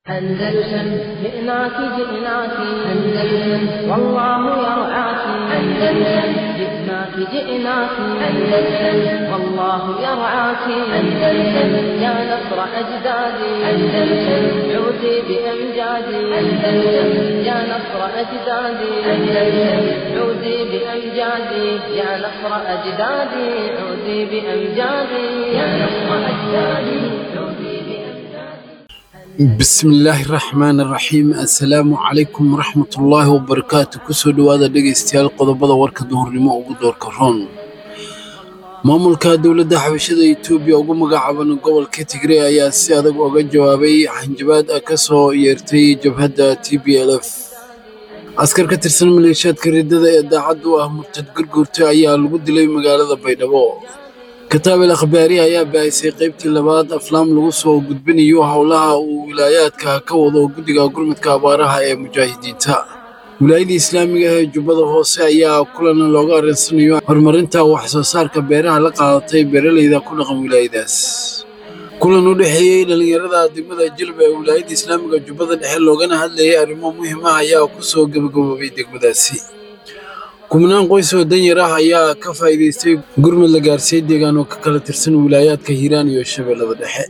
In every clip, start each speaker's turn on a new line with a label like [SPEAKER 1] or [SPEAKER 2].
[SPEAKER 1] أندلسن جئناك جئناك أندلسن والله يرعاك أندلسن جئناك جئناك أندلسن والله يرعاك أندلسن يا نصر أجدادي أندلسن عودي بأمجادي أندلسن يا نصر أجدادي أندلسن عودي بأمجادي يا نصر أجدادي عودي بأمجادي يا نصر أجدادي عودي بأمجادي
[SPEAKER 2] bismillaahi raxmaani raxiim assalaamu calaykum waraxmatullaahi wabarakaatu kusoo dhowaada dhegaystayaal qodobada warka duhurnimo ugu doorka roon maamulka dowladda xabashada etoobiya ugu magacaaban gobolka tigray ayaa si adag uga jawaabay hanjabaad ah ka soo yeertay jabhadda t b l f askar ka tirsan maleeshiyaadka riddada ee daacadda u ah murtad gurguurta ayaa lagu dilay magaalada baydhabo kataabel akhbaari ayaa baahisay qaybtii labaad aflaam lagu soo gudbinayo howlaha uu wilaayaadka ka wado guddiga gurmudka abaaraha ee mujaahidiinta wilaayada islaamiga ee jubbada hoose ayaa kulan looga arinsanayo horumarinta wax soo saarka beeraha la qaadatay beeraleyda ku dhaqan wilaayadaas kulan u dhexeeyey dhallinyarada degmada jilba ee wilaayada islaamiga jubbada dhexe loogana hadlayay arrimo muhiim ah ayaa ku soo gabagaboobay degmadaasi kubnaan qoys oo danyar ah ayaa ka faa'iidaystay gurmud la gaarsiiyey deegaan oo ka kala tirsan wilaayaadka hiiraan iyo shabeellada dhexe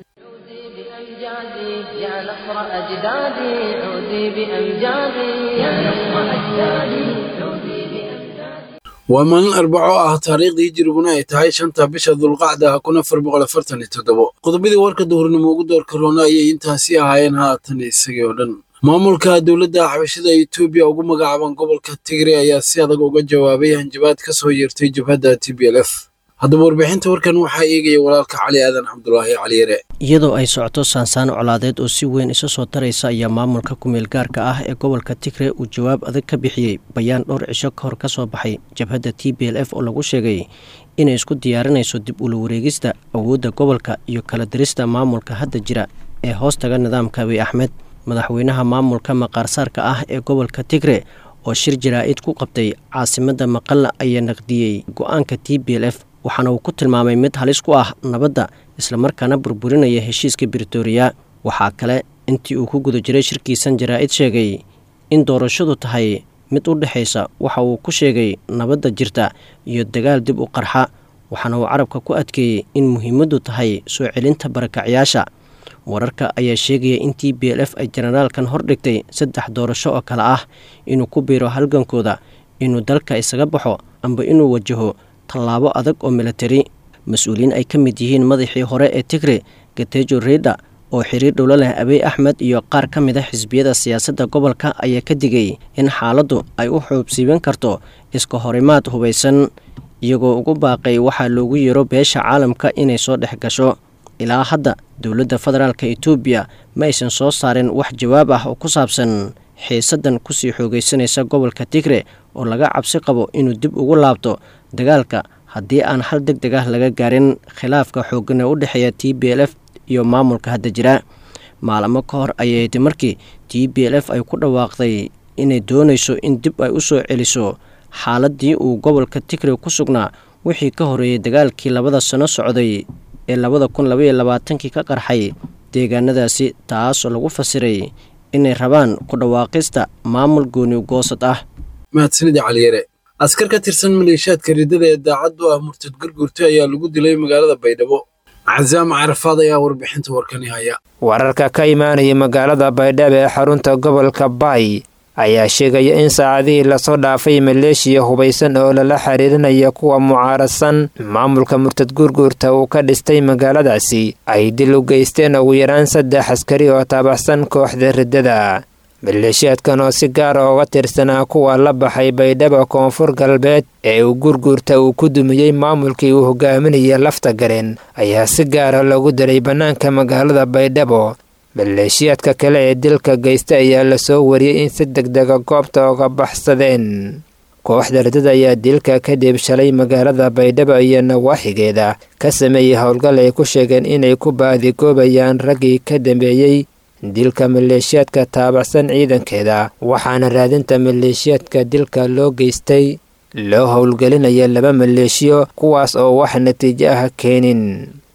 [SPEAKER 1] بأمجادي يا نصر أجدادي عودي بأمجادي يا نصر أجدادي عودي بأمجادي
[SPEAKER 2] waa maalin arbaco ah taariikhdii hijiriguna ay tahay shanta bisha dulqacda kun afar boqol afartan iyo toddobo qodobadii warka duhurnimo ugu doorka roona ayay intaasi ahaayeen haatan isagii oo dhan maamulka dowladda xabashada etoobiya ugu magacaaban gobolka tigray ayaa si adag uga jawaabay hanjabaad ka soo yeertay jabhadda t b l f haddaba warbixinta warkan waxaa eegaya walaalka cali aadan cabdulaahi caliyare
[SPEAKER 3] iyadoo ay socoto saansaan colaadeed oo si weyn isa soo taraysa ayaa maamulka kumeel gaarka ah ee gobolka tigre uu jawaab adag ka bixiyey bayaan dhowr cisho ka hor ka soo baxay jabhadda t b l f oo lagu sheegay inay isku diyaarinayso dib ula wareegista awoodda gobolka iyo kala dirista maamulka hadda jira ee hoostaga nidaamka abiy axmed madaxweynaha maamulka maqaarsaarka ah ee gobolka tigre oo shir jaraa-id ku qabtay caasimadda maqalla ayaa naqdiyey go-aanka t b l f waxaana uu ku tilmaamay mid halis ku ah nabadda islamarkaana burburinaya heshiiska britoria waxaa kale intii uu ku guda jiray shirkiisan jaraa-id sheegay in doorashadu tahay mid u dhexaysa waxa uu ku sheegay nabadda jirta iyo dagaal dib u qarxa waxaana uu carabka ku adkeeyey in muhiimaddu tahay soo celinta barakacyaasha wararka ayaa sheegaya in t b l f ay jenaraalkan hordhigtay saddex doorasho oo kale ah inuu ku biiro halgankooda inuu dalka isaga baxo amba inuu wajaho tallaabo adag oo militari mas-uuliyiin ay ka mid yihiin madaxii hore ee tigre gatejo reda oo xiriir dhowlo leh abiy axmed iyo qaar ka mid a xisbiyada siyaasadda gobolka ayaa ka digay in xaaladdu ay u xoobsiiban karto iska horimaad hubaysan iyagoo ugu baaqay waxaa loogu yeero beesha caalamka inay soo dhex gasho ilaa hadda dowladda federaalk etoobiya ma aysan soo saarin wax jawaab ah oo ku saabsan xiisaddan kusii xoogaysanaysa gobolka tigre oo laga cabsi qabo inuu dib ugu laabto dagaalka haddii aan hal deg deg ah laga gaarin khilaafka xooggan ee u dhexeeya t b l f iyo maamulka hadda jira maalamo ka hor ayay ti markii t b l f ay ku dhawaaqday inay doonayso in dib ay u soo celiso xaaladii uu gobolka tigre ku sugnaa wixii ka horeeyey dagaalkii labada sano socday ee labada kun labaiyo labaatankii ka qarxay deegaanadaasi taasoo lagu fasiray inay rabaan ku dhawaaqista maamul gooni goosad ah
[SPEAKER 2] mahadsanida caliyare askar ka tirsan maleeshiyaadka riddada ee daacadda u ah murtad gurgurta ayaa lagu dilay magaalada baydhabo casaam carafaad ayaa warbixinta warkani haya
[SPEAKER 4] wararka ka imaanaya magaalada baydhabo ee xarunta gobolka baay ayaa sheegaya in saacadihii lasoo dhaafay maleeshiya hubaysan oo lala xiriirinaya kuwa mucaaradsan maamulka murtad gurguurta uu ka dhistay magaaladaasi ay dil u geysteen ugu yaraan saddex askari oo taabaxsan kooxda riddada maleeshiyaadkan oo si gaara uga tirsanaa kuwa la baxay baydhabo koonfur galbeed ee uu gurguurta uu ku dumiyey maamulkii uu hogaaminaya lafta gareen ayaa si gaara lagu diray bannaanka magaalada baydhabo maleeshiyaadka kale ee dilka geysta ayaa lasoo wariyey in si degdega goobta uga baxsadeen kooxda riddada ayaa dilka kadib shalay magaalada baydhabo iyo nawaaxigeeda ka sameeyey howlgal ay ku sheegeen inay ku baadigoobayaan raggii ka dambeeyey dilka maleeshiyaadka taabacsan ciidankeeda waxaana raadinta maleeshiyaadka dilka loo geystay loo howlgelinaya laba maleeshiyo kuwaas oo wax natiijo ah keenin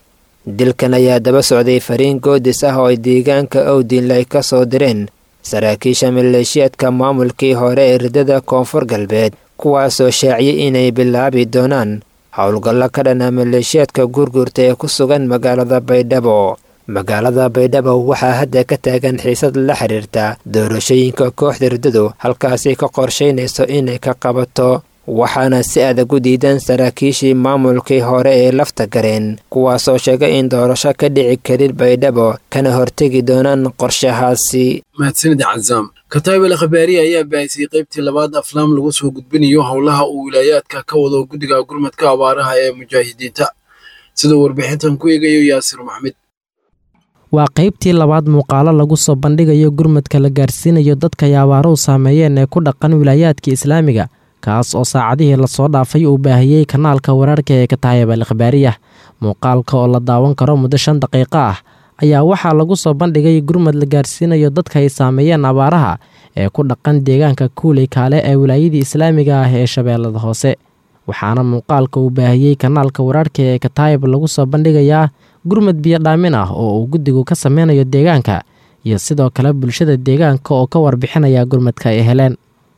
[SPEAKER 4] dilkan ayaa daba socday fariin goodis ah oo ay deegaanka owdinle ay ka soo direen saraakiisha maleeshiyaadka maamulkii hore ee ridada koonfur galbeed kuwaasoo shaaciyay inay bilaabi doonaan howlgallo ka dhana maleeshiyaadka gurgurta ee ku sugan magaalada baydhabo magaalada baydhabo waxaa hadda ka taagan xiisad la xiriirta doorashooyinka kooxda riddadu halkaasi ka qorshaynayso inay ka qabato waxaana si adag u diidan saraakiishii maamulkii hore ee lafta gareen kuwaasoo sheegay in doorasho ka dhici karin baydhabo kana hortegi doonaan qorshahaasi
[SPEAKER 2] mahadsanida cazaam kataabel khabaariya ayaa baahisay qaybtii labaad aflaam lagu soo gudbinayo howlaha uu wilaayaadka ka wado guddiga gurmadka abaaraha ee mujaahidiinta siduu warbixintan ku eegayo yaasir maxmed
[SPEAKER 5] waa qaybtii labaad muuqaalo lagu soo bandhigayo gurmadka la gaarsiinayo dadka ay abaaruhu saameeyeen ee ku dhaqan wilaayaadka islaamiga kaas oo saacadihii lasoo dhaafay uu baahiyey kanaalka wararka ee kataayib al khabaariyah muuqaalka oo la daawan karo muddo shan daqiiqo ah ayaa waxaa lagu soo bandhigay gurmad la gaarsiinayo dadka ay saameeyeen abaaraha ee ku dhaqan deegaanka kuuley kaale ee wilaayadii islaamiga ah ee shabeellada hoose waxaana muuqaalka uu baahiyey kanaalka wararka ee kataayib lagu soo bandhigayaa gurmad biyodhaamin ah oo uu guddigu ka sameynayo deegaanka iyo sidoo kale bulshada deegaanka oo ka warbixinaya gurmadka ay heleen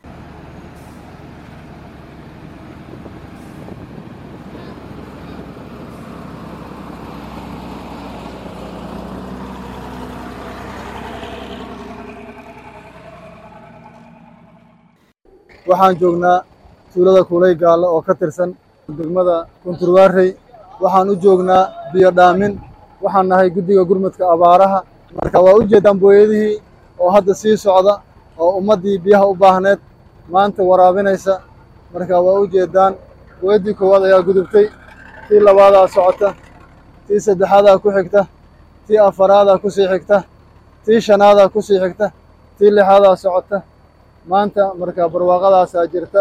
[SPEAKER 6] waxaan joognaa tuulada kuulay gaallo oo ka tirsan degmada kunturwaarey waxaan u joognaa biyo dhaamin waxaan nahay guddiga gurmadka abaaraha marka waa u jeeddaan booyadihii oo hadda sii socda oo ummaddii biyaha u baahneed maanta waraabinaysa marka waa u jeeddaan booyaddii koowaad ayaa gudubtay tii labaadaa socota tii saddexaadaa ku xigta tii afaraadaa ku sii xigta tii shanaadaa ku sii xigta tii lixaadaa socota maanta marka barwaaqadaasaa jirta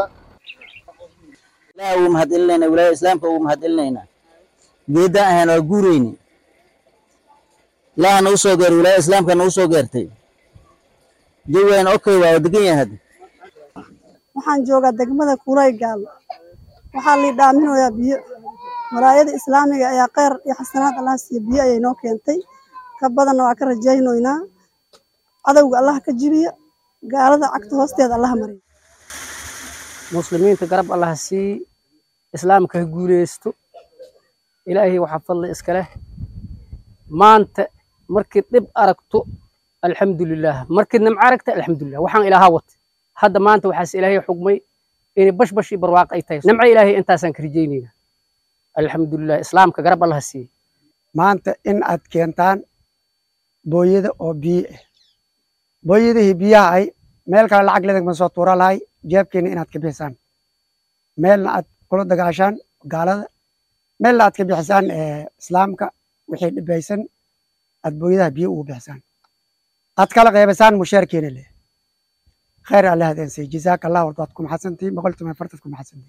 [SPEAKER 7] ilaah ugu mahadcelinaynaa wilaayada islaamka ugu mahadcelinaynaa geeddaan ahayn waa guureyni ilaaha nagu soo geeray wilaayada islaamka nagu soo geertay jawigan okay waa degan yahay hadda
[SPEAKER 8] waxaan joogaa degmada kuulay gaallo waxaa lii dhaaminayaa biyo walaayada islaamiga ayaa kheyr iyo xasanaad allah siiya biyo ayay noo keentay ka badanna waa ka rajaynaynaa cadowga allah ka jibiya gaalada cagta hoosteeda allaha mariya
[SPEAKER 9] muslimiinta garab allah sii islaamka ha guuleysto ilaahay waxaa fadli iska leh maanta markii dhib aragto alxamdulilah markii nimco aragta alxamdulilah waxaan ilaaha watay hadda maanta waxaas ilaahay xugmay inay bashbash iyo barwaaqo ay tahay nimco ilaahay intaasaan ka rajaynayna alxamdulilah islaamka garab allah siiye
[SPEAKER 10] maanta in aad keentaan booyada oo biyo ah booyadihii biyaha ay meel kale lacag ledeg ma soo tuura lahay jeebkeena inaad ka bixisaan meelna aad kula dagaashaan gaalada meelna aad ka bixisaan islaamka wixii dhibaysan aad booyadaha biyo ugu bixisaan aad kala qeybasaan mushaarkeena leh khayr alle hadeensiy jazaaka allah wardaad ku maxadsantii boqol toban fartad ku maxadsantii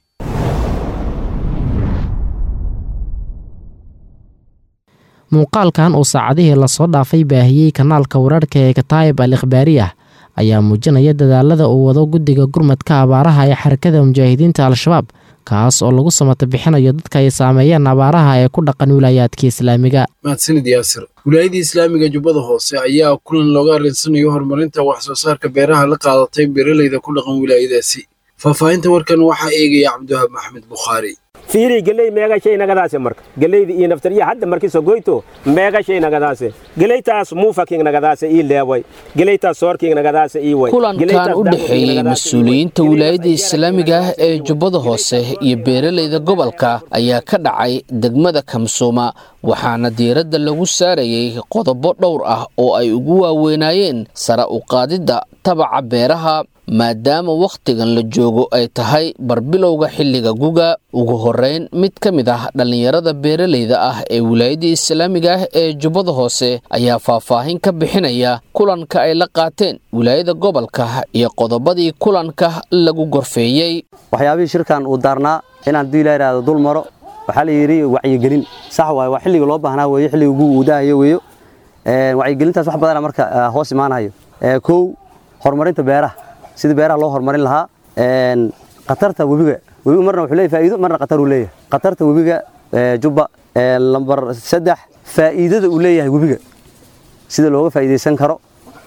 [SPEAKER 5] muuqaalkan uu saacadihii lasoo dhaafay baahiyey kanaalka wararka ee kataayib al ikhbaariyah ayaa muujinaya dadaalada uu wado guddiga gurmadka abaaraha ee xarakada mujaahidiinta al-shabaab kaas oo lagu samata bixinayo dadka ay saameeyeen abaaraha ee ku dhaqan wilaayaadka islaamiga
[SPEAKER 2] mahadsanid yaasir wilaayadii islaamiga jubbada hoose ayaa kulan looga arinsanayo horumarinta wax soo saarka beeraha la qaadatay beeralayda ku dhaqan wilaayadaasi faahfaahinta warkan waxaa eegaya cabdiwahaab maxmed bukhaari
[SPEAKER 11] fiiri geley meega shay nagadaase marka geleyda iyo naftariya hadda markii sogoyto meega shay nagadaase geleytaas muufaking nagadaase ii leeway geleytaas soorking nagadaase ii way
[SPEAKER 12] kulankan u dhexeeyey mas-uuliyiinta wilaayada islaamiga ah ee jubbada hoose iyo beeralayda gobolka ayaa ka dhacay degmada kamsuuma waxaana diiradda lagu saarayey qodobo dhowr ah oo ay ugu waaweynaayeen sara u qaadidda tabaca beeraha maadaama wakhtigan la joogo ay tahay barbilowga xilliga guga ugu horeyn mid ka mid ah dhallinyarada beeralayda ah ee wilaayadda islaamiga ah ee jubbada hoose ayaa faahfaahin ka bixinaya kulanka ay la qaateen wilaayada gobolka iyo qodobadii kulanka lagu gorfeeyey
[SPEAKER 13] waxyaabihii shirkan uu daarnaa inaan dii la idhaahdo dul maro waxaa la yidhi wacyigelin sax waaye waa xilliga loo baahnaa weeye xilliga guga uu daahayo weeyo wacyigelintaas wax badana marka hoos imaanayo kow horumarinta beeraha sidii beeraha loo horumarin lahaa khatarta webiga webiga marna wuxuu leeyahay faa'iido marna khatar uu leeyahay khatarta webiga jubba lambar saddex faa'iidada uu leeyahay webiga sida looga faa'iidaysan karo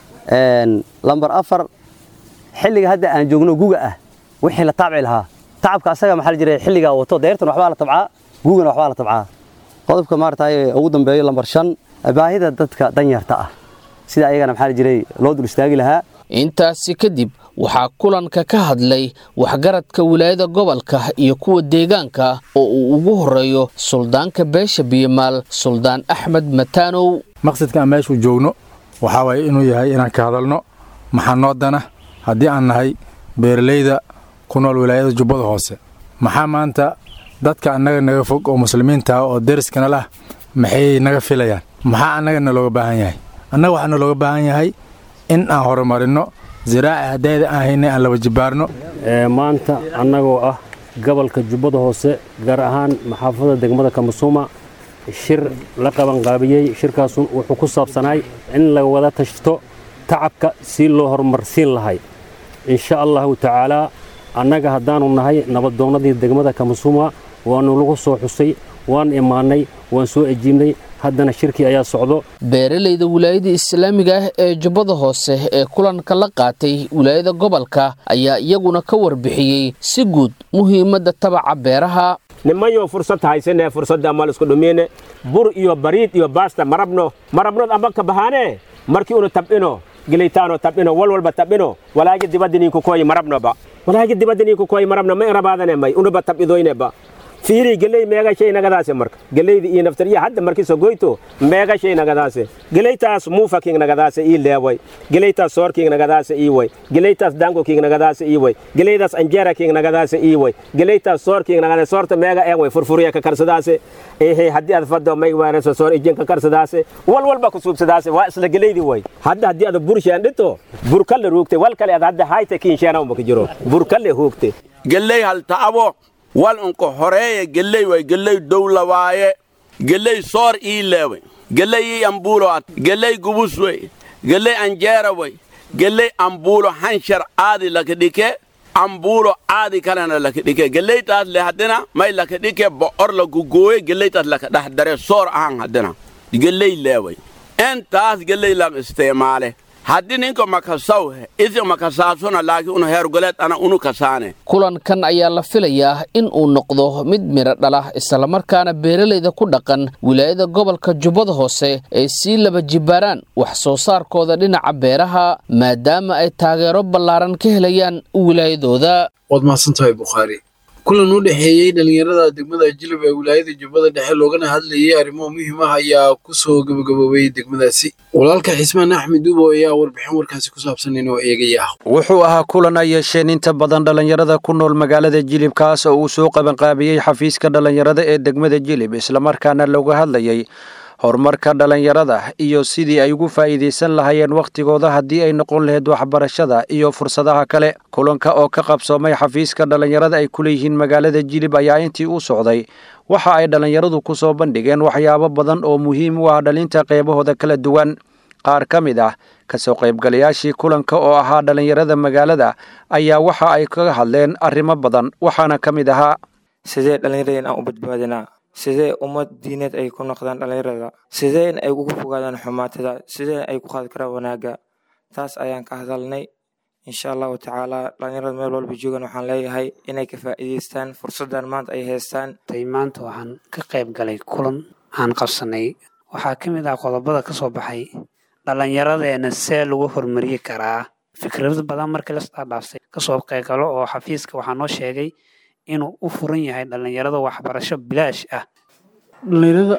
[SPEAKER 13] lambar afar xilliga hadda aan joogno guga ah wixii la taabci lahaa tacabka asaga maxaa la jiray xilligaa wato deyrtan waxbaa la tabcaa gugana waxbaa la tabcaa qodobka maaragtay ugu dambeeyo lambar shan baahida dadka danyarta ah sida ayagana maxaa la jiray loo dul istaagi lahaa
[SPEAKER 12] intaasi kadib waxaa kulanka ka hadlay waxgaradka wilaayada gobolka iyo kuwa deegaanka oo uu ugu horeeyo suldaanka beesha biyomaal suldaan axmed mataanow
[SPEAKER 14] maqsadka aan meeshuu joogno waxaa waaye inuu yahay inaan ka hadalno maxaa noo dana haddii aan nahay beeralayda ku nool wilaayada jubbada hoose maxaa maanta dadka annaga naga fog oo muslimiinta ah oo deriskana lah maxay naga filayaan maxaa annagana looga baahan yahay annaga waxaana looga baahan yahay in aan horumarinno ziraaci haddayda aan haynay aan laba jibaarno
[SPEAKER 15] maanta annagoo ah gobolka jubbada hoose gaar ahaan maxaafada degmada kamasuuma shir la qabanqaabiyey shirkaasu wuxuu ku saabsanaay in la wada tashto tacabka si loo horumarsiin lahay insha allahu tacaalaa annaga haddaanu nahay nabadoonnadii degmada kamasuuma waanu lagu soo xusay waan imaannay waan soo ejiibnay haddana shirkii ayaa socdo
[SPEAKER 12] beeralayda wilaayada islaamiga ah ee jubbada hoose ee kulanka la qaatay wilaayada gobolka ayaa iyaguna ka warbixiyey si guud muhiimadda tabaca beeraha
[SPEAKER 11] nimanyo fursad haysane fursadda amal isku dhumine bur iyo bariid iyo baasta marabno marabnood amba ka bahaane markii unu tab'ino gelitaano tab'ino wal walba tab'ino walaagi dibadda ninku koyi marabnoba walaagi dibadda ninku koyi marabno ma irabaadane may unuba tab'idoyneba fiiri geley meega shay nagadaase marka geleyda iyo naftar iyo hadda markii sogoyto meega shay nagadaase geleytaas muufa king nagadaase ii leeway geleytaas soor king nagadaase ii way geleytaas dango king nagadaase ii way geleydaas anjera king nagadaase ii way geleytaas soor king nagadaase soorta meega een way furfuriya ka karsadaase ehe haddii aad faddo may waareso soor ijin ka karsadaase wal walba ku suubsadaase waa isla geleydi way hadda haddii aad burshaan dhito burkalle ruugte wal kale aad hadda hayte kiinsheena uma ka jiro burkalle huugte
[SPEAKER 16] geley halta'abo wal unka horeeya geley way geley dowla waaye geley soor ii leeway geley ii ambuulo at geley gubus wey geley anjeera wey geley ambuulo hanshar aadi laka dhike ambuulo aadi kalena laka dhike geleytaas le haddina may laka dhike bo'or laku gooye geleytaas laka dhex dare soor ahan haddina geley leeway intaas geley lak isticmaale haddii ninka makasaw isi makasaasuna laakiin unu heergoleed ana unu kasaane
[SPEAKER 12] kulankan ayaa la filayaa in uu noqdo mid midho dhala islamarkaana beeralayda ku dhaqan wilaayada gobolka jubbada hoose ay sii laba jibaaraan wax soo saarkooda dhinaca beeraha maadaama ay taageero ballaaran ka helayaan wilaayadooda
[SPEAKER 2] waad mahadsantahay bukhaari kulan u dhexeeyey dhallinyarada degmada jilib ee wilaayada jubbada dhexe loogana hadlayay arrimo muhiim ah ayaa ku soo gabagaboobay degmadaasi walaalka xismaan axmed duubo ayaa warbixin warkaasi ku saabsan inoo eegaya
[SPEAKER 17] wuxuu ahaa kulan ay yeesheen inta badan dhallinyarada ku nool magaalada jilib kaas oo uu soo qabanqaabiyey xafiiska dhallinyarada ee degmada jilib islamarkaana looga hadlayay horumarka dhallinyarada iyo sidii ay ugu faa'iidaysan lahaayeen wakhtigooda haddii ay noqon lahayd waxbarashada iyo fursadaha kale kulanka oo ka qabsoomay xafiiska dhallinyarada ay ku leeyihiin magaalada jilib ayaa intii u socday waxa ay dhallinyaradu ku soo bandhigeen waxyaabo badan oo muhiim u ah dhalinta qeybahooda kala duwan qaar ka mid ah kasoo qaybgalayaashii kulanka oo ahaa dhallinyarada magaalada ayaa waxa ay kaga hadleen arrimo badan waxaana ka mid ahaa
[SPEAKER 18] sidee dhallinyarada in aan u badbaadinaa sidee ummad diineed ay ku noqdaan dhallinyarada sidee in ay uga fogaadaan xumaatada sidee ay ku qaadi karaan wanaagga taas ayaan ka hadalnay insha allahu tacaala dhallinyarada meel walba joogan waxaan leeyahay inay ka faa'iidaystaan fursaddan maanta ay haystaan
[SPEAKER 19] maanta waxaan ka qayb galay kulan aan qabsanay waxaa ka mid ah qodobada ka soo baxay dhallinyaradeena see lagu horumariyi karaa fikrado badan markii la isdhaadhaafsay kasoo qaybgalo oo xafiiska waxaa noo sheegay inuu u furan yahay dhallinyarada waxbarasho bilaash ah
[SPEAKER 20] dhallinyarada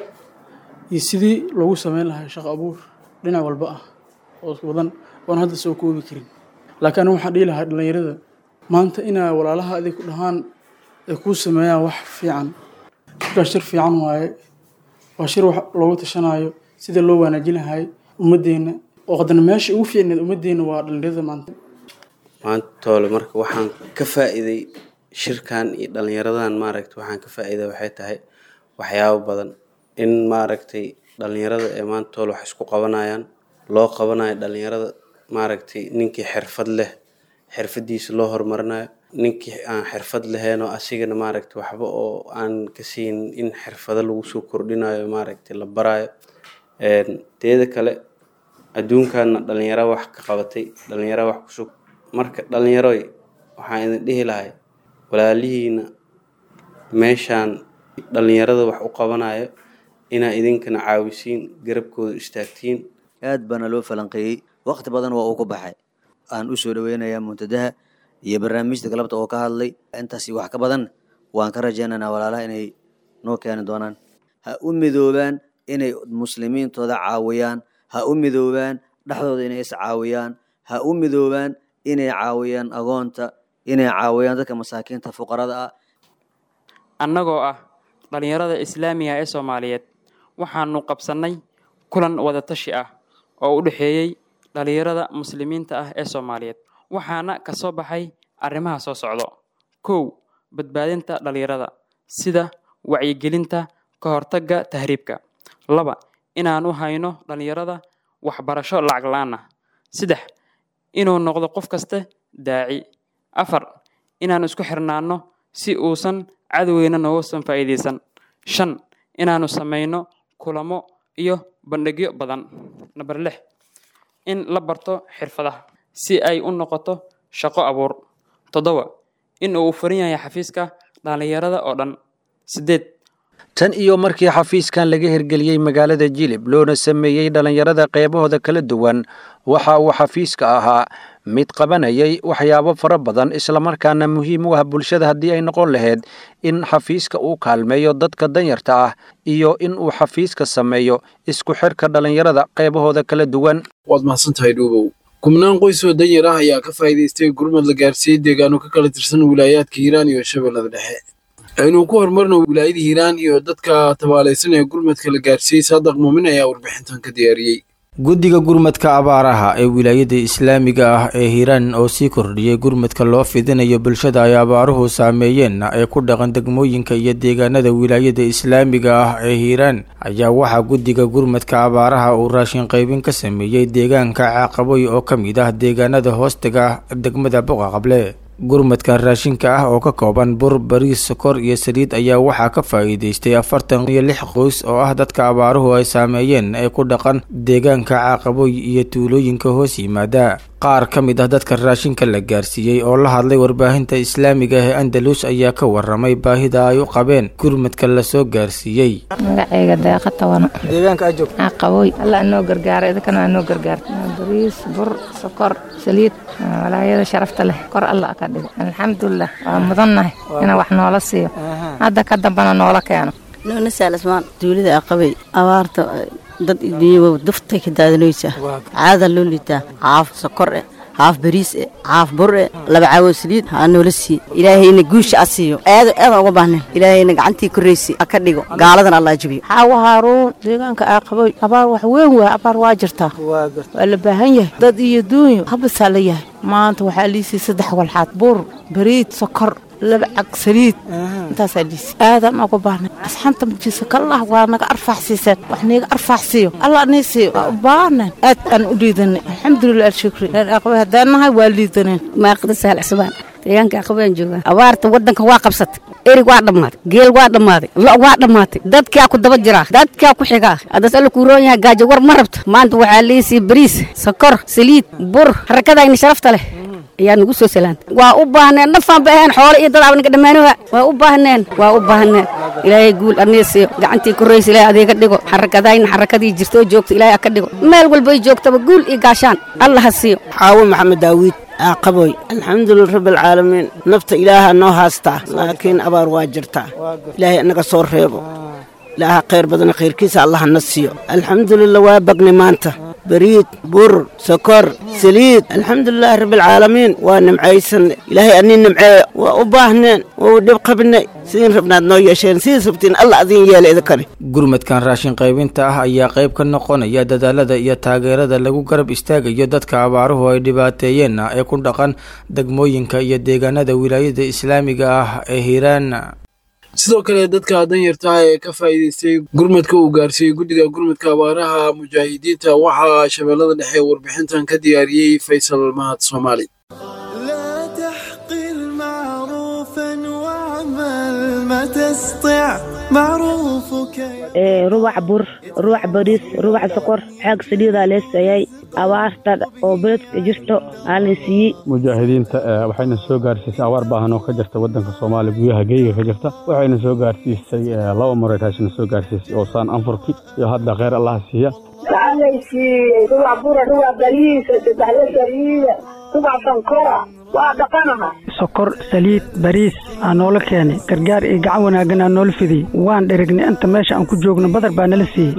[SPEAKER 20] iyo sidii loogu sameyn lahaa shaqo abuur dhinac walba ah oo wadan oon hadda soo koobi karin laakiin anigu waxaan dhihi lahaa dhallinyarada maanta inaa walaalaha adig ku dhahaan ay kuu sameeyaan wax fiican shirkaas shir fiican waaye waa shir wax loogu tashanaayo sida loo wanaajin lahay ummaddeena oo haddana meesha ugu fiicneed ummaddeena waa dhallinyarada maanta
[SPEAKER 21] maantoole marka waxaan ka faa'iiday shirkan iyo dhallinyaradan maaragta waxaan ka faa'iida waxay tahay waxyaabo badan in maaragtay dhallinyarada ee maanta tool wax isku qabanayaan loo qabanayo dhallinyarada maaragtay ninkii xirfad leh xirfadiisa loo horumarinayo ninkii aan xirfad lahayn oo asigana maaragta waxba oo aan ka siin in xirfado lagu soo kordhinayo maaragta la barayo teeda kale adduunkaana dhalinyaro wax ka qabatay dhalinyaro wax kusug marka dhalinyaroy waxaan idin dhihi lahay walaalihiina meeshaan dhalinyarada wax u qabanayo inaa idinkana caawisiin garabkooda istaagtiin
[SPEAKER 1] aad baana loo falanqeeyey waqti badan waa uu ku baxay aan u soo dhaweynayaa muntadaha iyo barnaamijta galabta oo ka hadlay intaasi wax ka badan waan ka rajaynaynaa walaalaha inay noo keeni doonaan ha u midoobaan inay muslimiintooda caawiyaan ha u midoobaan dhexdooda inay is caawiyaan ha u midoobaan inay caawiyaan agoonta inay caawiyaan dadka masaakiinta fuqarada ah
[SPEAKER 22] annagoo ah dhallinyarada islaamiga ee soomaaliyeed waxaanu qabsannay kulan wadatashi ah oo u dhexeeyey dhallinyarada muslimiinta ah ee soomaaliyeed waxaana ka soo baxay arrimaha soo socdo kow badbaadinta dhallinyarada sida wacyigelinta ka hortagga tahriibka laba inaan u hayno dhallinyarada waxbarasho lacag la-aan ah saddex inuu noqdo qof kaste daaci afar inaan isku xirnaanno si uusan cadowgeyna noogusan faa'iidaysan shan inaanu samayno kulamo iyo bandhigyo badan namber lix in la barto xirfadaha si ay u noqoto shaqo abuur toddoba in uu furan yahay xafiiska dhallinyarada oo dhan sideed
[SPEAKER 17] tan iyo markii xafiiskan laga hirgeliyey magaalada jilib loona sameeyey dhallinyarada qeybahooda kala duwan waxa uu xafiiska ahaa mid qabanayay waxyaabo fara badan islamarkaana muhiim u ah bulshada haddii ay noqon lahayd in xafiiska uu kaalmeeyo dadka danyarta ah iyo in uu xafiiska sameeyo isku xirka dhallinyarada qeybahooda kala duwan
[SPEAKER 2] waad mahadsantahay dhuubow kubnaan qoys oo danyar ah ayaa ka faa'iidaystay gurmad la gaarsiiyey deegaano ka kala tirsan wilaayaadka hiiraan iyo shabeellada dhexe aynu ku horumarno wilaayada hiiraan iyo dadka tabaalaysan ee gurmadka la gaarsiiyey saadaq muumin ayaa warbixintan ka diyaariyey
[SPEAKER 23] guddiga gurmadka abaaraha ee wilaayada islaamiga ah ee hiiraan oo sii kordhiyey gurmadka loo fidinayo bulshada ay abaaruhu saameeyeen ee ku dhaqan degmooyinka iyo deegaanada wilaayada islaamiga ah ee hiiraan ayaa waxaa guddiga gurmadka abaaraha uu raashin qaybin ka sameeyey deegaanka caaqaboy oo ka mid ah deegaanada hoostaga degmada boqa qable gurmadkan raashinka ah oo ka kooban bur bariis sokor iyo saliid ayaa waxaa ka faa'iidaystay afartan iyo lix qoys oo ah dadka abaaruhu ay saameeyeen ee ku dhaqan deegaanka caaqaboy iyo tuulooyinka hoos yimaada qaar ka mid ah dadka raashinka la gaarsiiyey oo la hadlay warbaahinta islaamiga ee andalus ayaa ka waramay baahida ay u qabeen gurmadka lasoo gaarsiiyey
[SPEAKER 24] magacayga deeqa tabano
[SPEAKER 23] deegaanka aad joogto
[SPEAKER 24] caaqaboy alla anoo gargaara idinkana anoo gargaarta bariis bur sokor saliid walaayada sharafta leh kor alla ka dhigo alxamdulilah waa mudannahay ina wax noola siiyo hadda ka dambana noola keeno
[SPEAKER 25] nuuna saalasmaan duulida aqabay abaarta dad idiyo duftay ka daadinaysaa caada loo liitaa caaf sokor eh haaf bariis eh caaf bur eh laba caawo saliid ha noola sii ilaahayna guusha a siiyo aada aadan uga baahnayn ilaahayna gacantii korraysi ha ka dhigo gaaladan allah jabiyo
[SPEAKER 24] xaawo haaruun deegaanka aaqaboy abaar wax weyn waa abaar waa jirtaa waa la baahan yahay dad iyo duunyo habasaa la yahay maanta waxaa liisii saddex walxaad bur bariid sokor laba cag saliid intaasaa liisi aadan uga baahnay asxaanta majiisa kallah waa naga arfaaxsiiseen wax niiga arfaaxsiiyo allah nii siiyo waa u baahnayn aad aan u liidanay alxamdulilah alshukri reer aqbay haddaan nahay waa liidaneen
[SPEAKER 25] maaqda sahal cusbaan deegaanka aqabaan joogaa abaarta waddanka waa qabsatay erig waa dhammaaday geel waa dhammaaday lo' waa dhammaatay dadkaa ku daba jiraa dadkaa ku xigaa haddaas alla kuu roon yahay gaajo war ma rabto maanta waxaa liisii bariis sokor saliid bur harakadayna sharafta leh ayaa nagu soo salaantay waa u baahneen nafaan ba ahayn xoolo iyo dad abnaga dhammaanoga waa u baahneen waa u baahneen ilaahay guul annii siiyo gacantii korraysa ilaahay adeega dhigo xarakadayna xarakadii jirto oo joogta ilaahay ka dhigo meel walba ay joogtaba guul iyo gaashaan allah ha siiyo
[SPEAKER 26] xaawo maxamed daawid qaboy alxamdulilah rabbi alcaalamiin nafta ilaaha noo haastaa laakiin abaar waa jirtaa ilaahay annaga soo reebo ilaaha khayr badana khayrkiisa allah na siiyo alxamdulilah waa bagni maanta bariid bur sokor saliid alxamdulilahi rabbialcaalamiin waa nimcaysan ilaahay anii nimceeya waa u baahneen waa u dhib qabnay sidiin rabnaad noo yeesheen sidiis rabtiin alla adiin yeela idinkani
[SPEAKER 23] gurmadkan raashin qaybinta ah ayaa qayb ka noqonaya dadaalada iyo taageerada lagu garab istaagayo dadka abaaruhu ay dhibaateeyeen ee ku dhaqan degmooyinka iyo deegaanada wilaayada islaamiga ah ee hiiraan
[SPEAKER 2] sidoo kale dadka danyarta ah ee ka faa'iidaystay gurmadka uu gaarsiiyey guddiga gurmadka abaaraha mujaahidiinta waxaa shabeellada dhexe warbixintan ka diyaariyey faysal mahad soomaali
[SPEAKER 3] تسطع معروفك
[SPEAKER 4] rubac bur rubac bariis rubac sokor xaag saliidaa leestayay abaarta oo beledka jirto aanan siiyey
[SPEAKER 6] mujaahidiinta waxayna soo gaarsiisay abaar baahan oo ka jirta wadanka soomaaliya gudaha geyga ka jirta waxayna soo gaarsiisay laba mareetaashna soo gaarsiisay oo saan anfurki iyo hadda kheyr allaha siiya
[SPEAKER 7] waxaanaysiiyey rubac bura rubac bariisa saddexda saliida rubac sankora waa dhaqanaha
[SPEAKER 8] sokor saliid bariis aa noola keenay gargaar iyo gacan wanaaggan aa noola fidiyey waan dherignay inta meesha aan ku joogno badar baa nala siiyey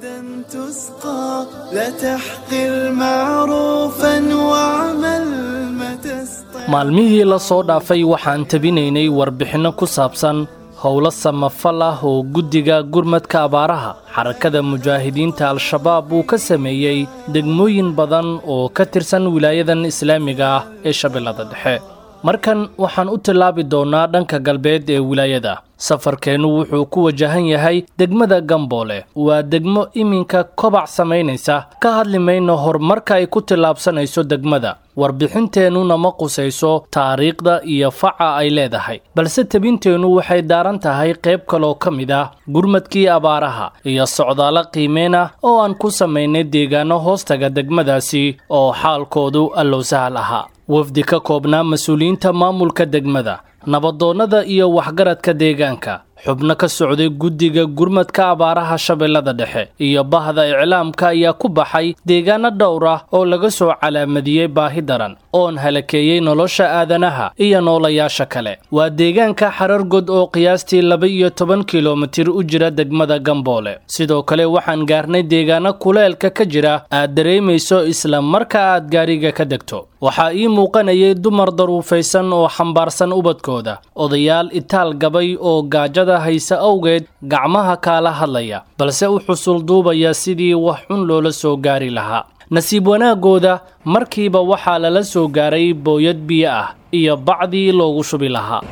[SPEAKER 3] تسقى لا تحقر معروفا واعمل ما تستطيع
[SPEAKER 9] maalmihii la soo dhaafay waxaan tabinaynay warbixinno ku saabsan howlo samafal ah oo guddiga gurmadka abaaraha xarakada mujaahidiinta al-shabaab uu ka sameeyey degmooyin badan oo ka tirsan wilaayadan islaamiga ah ee shabeellada dhexe markan waxaan u tillaabi doonnaa dhanka galbeed ee wilaayada safarkeennu wuxuu ku wajahan yahay degmada gamboole waa degmo iminka kobac samaynaysa ka hadli mayno horumarka ay ku tillaabsanayso degmada warbixinteennuna ma qusayso taariikhda iyo faca ay leedahay balse tebinteennu waxay daaran tahay qayb kaloo ka mid ah gurmadkii abaaraha iyo socdaalo qiimeen ah oo aan ku samaynay deegaano hoostaga degmadaasi oo xaalkoodu allow sahal ahaa wafdi ka koobnaa mas-uuliyiinta maamulka degmada nabadoonnada iyo waxgaradka deegaanka xubno ka socday guddiga gurmadka abaaraha shabeellada dhexe iyo bahda iclaamka ayaa ku baxay deegaano dhowr ah oo laga soo calaamadiyey baahi daran oon halakeeyey nolosha aadanaha iyo noolayaasha kale waa deegaanka xarargod oo qiyaastii laba iyo toban kilomitir u jira degmada gamboole sidoo kale waxaan gaarnay deegaano kuleelka ka jira aad dareemayso isla marka aad gaariga ka degto waxaa ii muuqanayay dumar daruufaysan oo xambaarsan ubadkooda odayaal itaal gabay oo gaajada haysa awgeed gacmaha kaala hadlaya balse u xusul duubaya sidii wax xun loola soo gaari lahaa nasiib wanaagooda markiiba waxaa lala soo gaaray booyad biyo ah iyo bacdii loogu shubi lahaa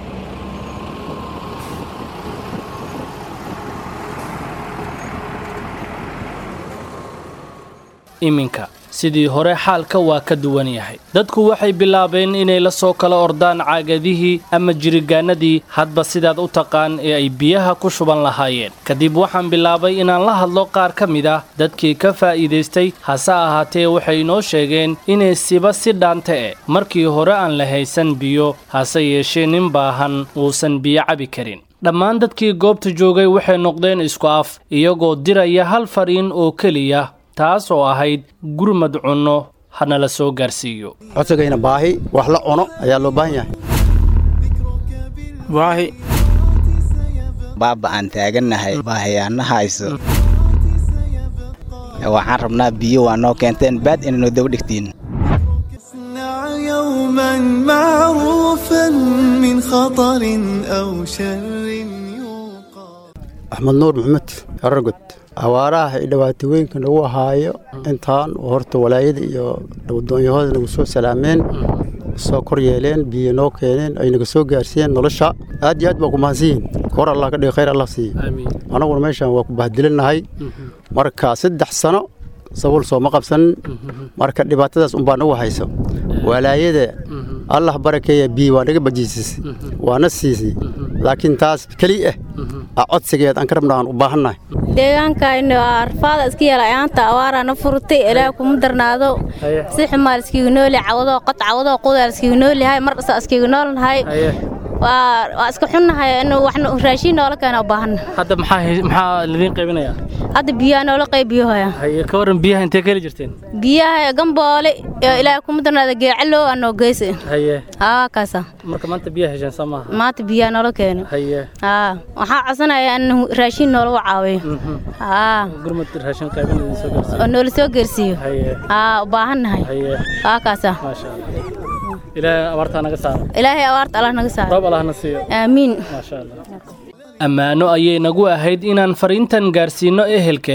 [SPEAKER 9] iminka sidii hore xaalka waa ka duwan yahay dadku waxay bilaabeen inay la soo kala ordaan caagadihii ama jirigaanadii hadba sidaad u taqaan ee ay biyaha ku shuban lahaayeen kadib waxaan bilaabay inaan la hadlo qaar ka mid ah dadkii ka faa'iidaystay hase ahaatee waxay inoo sheegeen inay siba si dhaante e markii hore aan la haysan biyo hase yeeshee nin baahan uusan biyo cabi karin dhammaan dadkii goobta joogay waxay noqdeen isku af iyagoo diraya hal fariin oo keliya taas oo ahayd gurmad cunno hana la soo gaarsiiyo
[SPEAKER 27] codsigayna baahi wax la cuno ayaa loo baahan yahay baahi
[SPEAKER 28] baaba aan taagannahay baahiyaana hayso waxaan rabnaa biyo waa noo keenteen baad inaynu daba dhigtiin
[SPEAKER 3] يوما معروفا من خطر أو شر
[SPEAKER 27] axmed nuur maxamed aragod awaaraha iyo dhibaatooyinka nagu ahaayo intaan horta walaayada iyo doonyahooda nagu soo salaameen soo kor yeeleen biyo noo keeneen ay naga soo gaarsiiyeen nolosha aad iyo aad baa ku mahadsanyihin kor allah ka dhigi khayr allah siiye anaguna meeshaan waa ku bahdilinahay marka saddex sano sabuul sooma qabsanin marka dhibaatadaas unbaa nagu hayso walaayada allah barakeeya biyo waa naga bajiisisay waana siisay laakiin taas keli ah a codsigeed aan ka rabna aan u baahannahay
[SPEAKER 29] deegaankaynu arfaada iska yeela ayaanta awaaraana furtay ilaah kuma darnaado si xumaal iskiga nooli cawadoo qod cawadoo qudaal iskiga noolihay mar dhasa iskiga noolnahay waa iska xunnahay in waxna raashiin noola keena u baahanna
[SPEAKER 9] hadda maxaa maxaa lidiin qaybinayaa
[SPEAKER 29] hadda biyaha noola qaybiyohaya
[SPEAKER 9] haye ka waran biyaha intee ka heli jirteen
[SPEAKER 29] biyaha gamboole ilaahay kuma darnaado geecalow aa noo geysa
[SPEAKER 9] haye
[SPEAKER 29] aa kaasa
[SPEAKER 9] marka maanta biyaha hesheen soo maaha
[SPEAKER 29] maanta biyaha noola keeno
[SPEAKER 9] haye
[SPEAKER 29] aa waxaa codsanaya in raashiin noola caawiyo aa
[SPEAKER 9] gurmad raashin qaybin idin soo gaarsiiyo
[SPEAKER 29] oo noola soo geersiiyo
[SPEAKER 9] haye
[SPEAKER 29] aa u baahannahay
[SPEAKER 9] haye
[SPEAKER 29] aa kaasa
[SPEAKER 9] maasha allah ilaahay abaartaa naga saaro
[SPEAKER 29] ilaahay abaarta allah naga saaro
[SPEAKER 9] roob allah na siiyo
[SPEAKER 29] aamiin
[SPEAKER 9] maasha allah ammaano ayay nagu ahayd inaan fariintan gaarsiinno ehelkeeda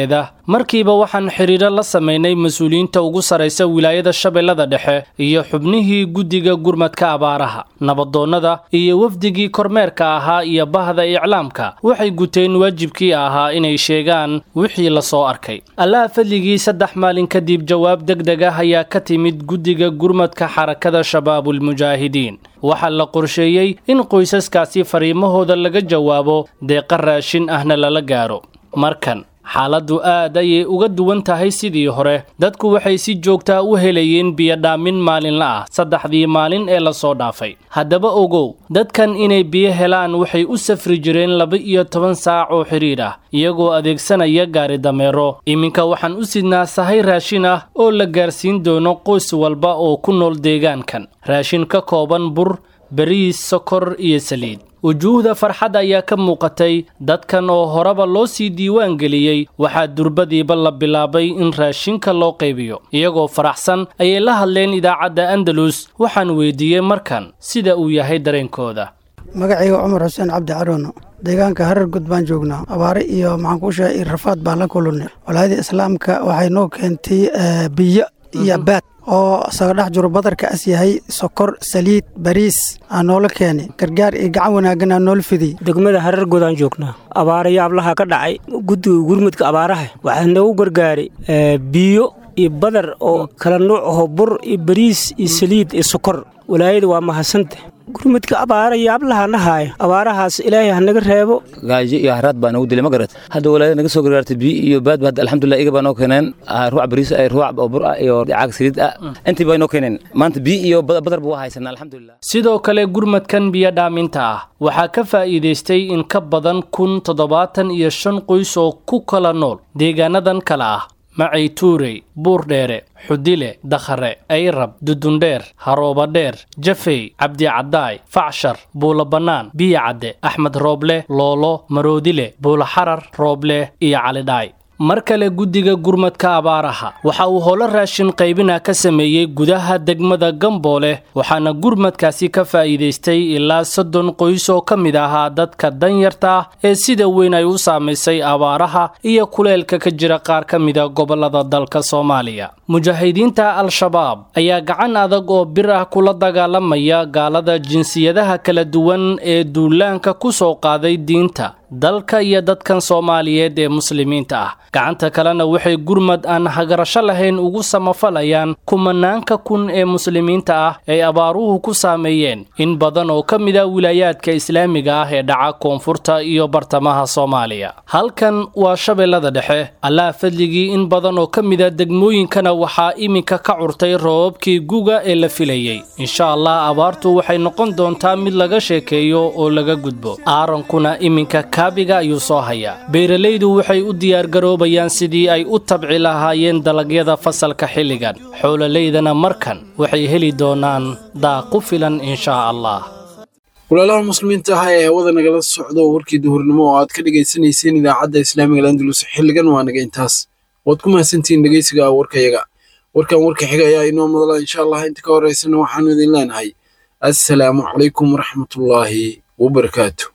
[SPEAKER 9] markiiba waxaan xidhiidho la samaynay mas-uuliyiinta ugu sarraysa wilaayada shabeellada dhexe iyo xubnihii guddiga gurmadka abaaraha nabadoonnada iyo wafdigii kormeerka ahaa iyo bahda iclaamka waxay guteen waajibkii ahaa inay sheegaan wixii la soo arkay allaha fadligii saddex maalin kadib jawaab deg deg ah ayaa ka timid guddiga gurmadka xarakada shabaabulmujaahidiin waxaa la qorsheeyey in qoysaskaasi fariimahooda laga jawaabo deeqa raashin ahna lala gaaro markan xaaladdu aad ayay uga duwan tahay sidii hore dadku waxay si joogtaa u helayeen biyodhaamin maalinla ah saddexdii maalin ee lasoo dhaafay haddaba ogow dadkan inay biyo helaan waxay u safri jireen laba-iyo toban saac oo xidhiidh ah iyagoo adeegsanaya gaari dameero iminka waxaan u sidnaa sahay raashin ah oo la gaarsiin doono qoys walba oo ku nool deegaankan raashin ka kooban bur bariis sokor iyo saliid wujuuhda farxad ayaa ka muuqatay dadkan oo horeba loo sii diiwaan geliyey waxaa durbadiiba la bilaabay in raashinka loo qaybiyo iyagoo faraxsan ayay la hadleen idaacadda andalus waxaan weydiiyey markan sida uu yahay dareenkooda
[SPEAKER 8] magacayga cumar xuseen cabdi carono deegaanka harar gud baan joognaa abaare iyo maxaan kuu sheegay iyo rafaad baan la kulunay walaayada islaamka waxay noo keentay biyo iyo baad oo isaga dhex jiro badarka as yahay sokor saliid bariis aa noola keenay gargaar iyo gacan wanaaggan aa noola fidiyey
[SPEAKER 5] degmada harar godaan joognaa abaarayo ablaha ka dhacay guddiga gurmudka abaaraha waxaa noogu gargaaray biyo iyo badar oo kala nuuc aho bur iyo bariis iyo saliid iyo sokor walaayada waa mahadsanta gurmudka abaara iyo ablaha nahaaya abaarahaas ilaahay hanaga reebo
[SPEAKER 10] gaajo iyo haraad baa nagu dilay ma garat hadda walaayada naga soo gargaartay biyo iyo baad hadda alxamdulilah iga baa noo keeneen ruuc bariis ah ruuc oo bur ah iyo caag saliid ah intii baa noo keeneen maanta biyo iyo badar buu haysanaa alxamdulilah
[SPEAKER 9] sidoo kale gurmadkan biyo dhaaminta ah waxaa ka faa'iidaystay in ka badan kun toddobaatan iyo shan qoys oo ku kala nool deegaanadan kale ah macay tuurey buurdheere xudile dakhare ayrab dudundheer haroobadheer jafey cabdicadaay facshar buulo bannaan biyo cadde axmed rooble loolo maroodile buulo xarar rooble iyo calidhaay mar kale guddiga gurmadka abaaraha waxa uu howlo raashin qaybina ka sameeyey gudaha degmada gamboole waxaana gurmadkaasi ka faa'iidaystay ilaa soddon qoys oo ka mid ahaa dadka danyarta ah ee sida weyn ay u saamaysay abaaraha iyo kuleelka ka jira qaar ka mida gobollada dalka soomaaliya mujaahidiinta al-shabaab ayaa gacan adag oo bir ah kula dagaalamaya gaalada jinsiyadaha kala duwan ee duulaanka ku soo qaaday diinta dalka iyo dadkan soomaaliyeed ee muslimiinta ah gacanta kalena waxay gurmad aan hagarasho lahayn ugu samafalayaan kumanaanka kun ee muslimiinta ah ay abaaruhu ku saameeyeen in badan oo ka mid a wilaayaadka islaamiga ah ee dhaca koonfurta iyo bartamaha soomaaliya halkan waa shabeellada dhexe allaha fadligii in badan oo ka mida degmooyinkana waxaa iminka ka curtay roobabkii guga ee la filayey insha allah abaartu waxay noqon doontaa mid laga sheekeeyo oo laga gudbo aarankuna iminka kaabiga ayuu soo hayaa beeralaydu waxay u diyaargaroobayaan sidii ay u tabci lahaayeen dalagyada fasalka xilligan xoololeydana markan waxay heli doonaan daaq ku filan inshaa allah
[SPEAKER 2] walaalaha muslimiinta ah ee hawada nagala socdo warkii duhurnimo oo aad ka dhagaysanayseen idaacadda islaamiga landulus xilligan waa naga intaas waad ku mahadsantihiin dhegeysiga warkayaga warkan warka xiga ayaa inoo madala insha allah inta ka horeysana waxaanu idin leenahay assalaamu calaykum waraxmatullaahi wabarakaatu